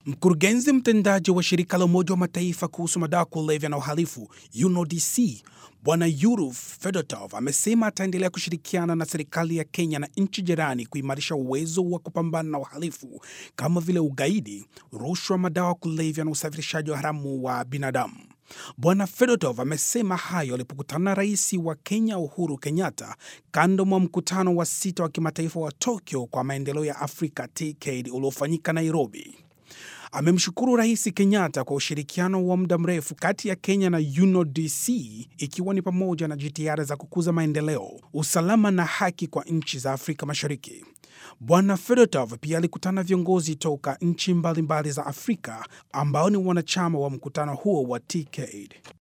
Mkurugenzi mtendaji wa shirika la Umoja wa Mataifa kuhusu madawa kulevya na uhalifu UNODC Bwana Yuru Fedotov amesema ataendelea kushirikiana na serikali ya Kenya na nchi jirani kuimarisha uwezo wa kupambana na uhalifu kama vile ugaidi, rushwa, madawa kulevya na usafirishaji wa haramu wa binadamu. Bwana Fedotov amesema hayo alipokutana na rais wa Kenya Uhuru Kenyatta kando mwa mkutano wa sita wa kimataifa wa Tokyo kwa maendeleo ya Afrika TICAD uliofanyika Nairobi. Amemshukuru Rais Kenyatta kwa ushirikiano wa muda mrefu kati ya Kenya na UNODC ikiwa ni pamoja na jitihada za kukuza maendeleo, usalama na haki kwa nchi za Afrika Mashariki. Bwana Fedotov pia alikutana na viongozi toka nchi mbalimbali za Afrika ambao ni wanachama wa mkutano huo wa TICAD.